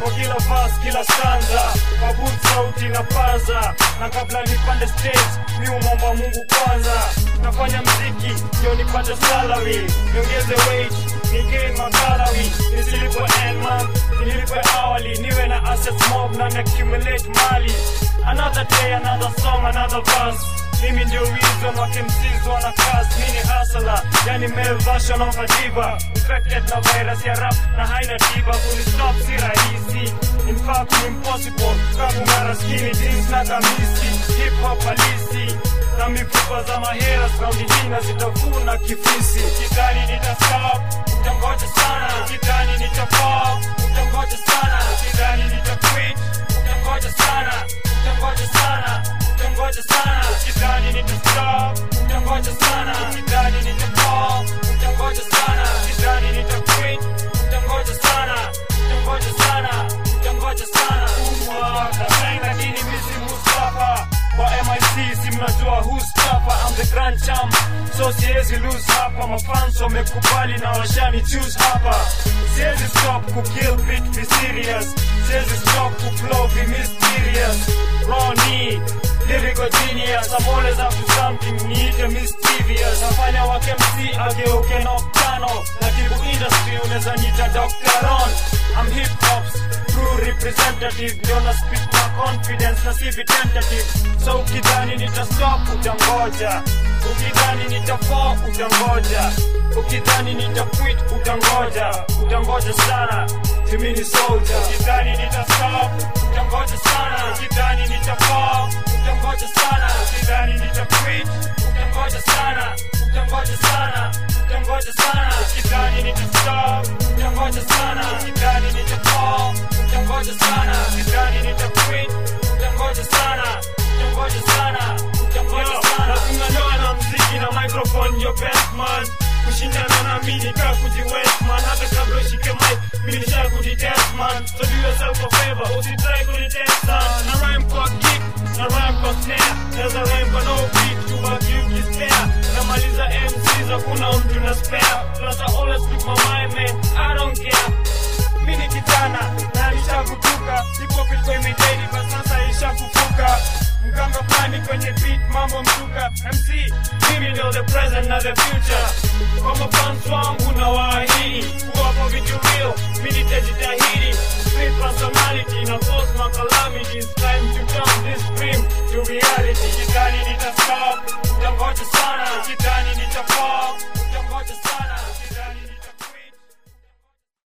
kwa kila verse, kila stanza kwa boot sauti na paza na kabla nipande stage mi umomba mungu kwanza nafanya mziki ndio nipate salary niongeze wage nigain makalawi nisilipwe end month nilipwe awali niwe na assets mob na accumulate mali another day another song another verse mimi ndio reason wake msizi wana cast mini hustler yani male version of a diva infected na virus ya rap na haina tiba kunistop si rahisi in fact ni impossible kabu mara skinny jeans na kamisi hip hop halisi na mifupa za mahera saundi jina zitavuna kifisi kidhani nitastop utangoja sana kidhani nitapop utangoja sana kidhani nitaquit utangoja sana utangoja sana utangoja sana kidhani nitastop utangoja sana kidhani nitapop utangoja sana kidhani nitaquit utangoja sana utangoja sana utangoja sana umwaka lakini misi Mustafa kwa MIC si mnajua who's tougher I'm the grand champ so siwezi lose hapa mafans wamekubali na washani choose hapa siwezi stop ku kill beat be serious siwezi stop ku flow be mysterious Ronnie lyrical genius I'm always up to something niite mischievous nafanya wake MC ageuke noctano na kibu industry unaweza nita Dr. Ron I'm hip hop's true representative ndio na speak na confidence na si tentative so ukidhani nitastop utangoja ukidhani nitafall utangoja ukidhani nitaquit utangoja utangoja sana timini soldier ukidhani nitastop utangoja sana ukidhani nitafall utangoja sana ukidhani nitaquit utangoja sana utangoja sana utangoja sana ukidhani nitastop utangoja sana ukidhani nitafall utangoja sana ukidhani nitaquit utangoja sana utangoja sana utangoja sana unanyoa na mziki na microphone your best man kushindana na mimi kaa kujiwest man hata kabla ushike mic mimi nisha kujitest man so do yourself a favor usitry kunitest man na rhyme kwa kick na rhyme kwa snare naweza rhyme kwa no beat tubaki ukispare namaliza MCs hakuna mtu na spare plus I always speak my mind man I don't care mimi ni kijana na nishakutuka ipo pilko imejeni kwa sasa ishakufuka mganga fulani kwenye beat mambo msuka MC mimi ndio the present na the future kwa mafans wangu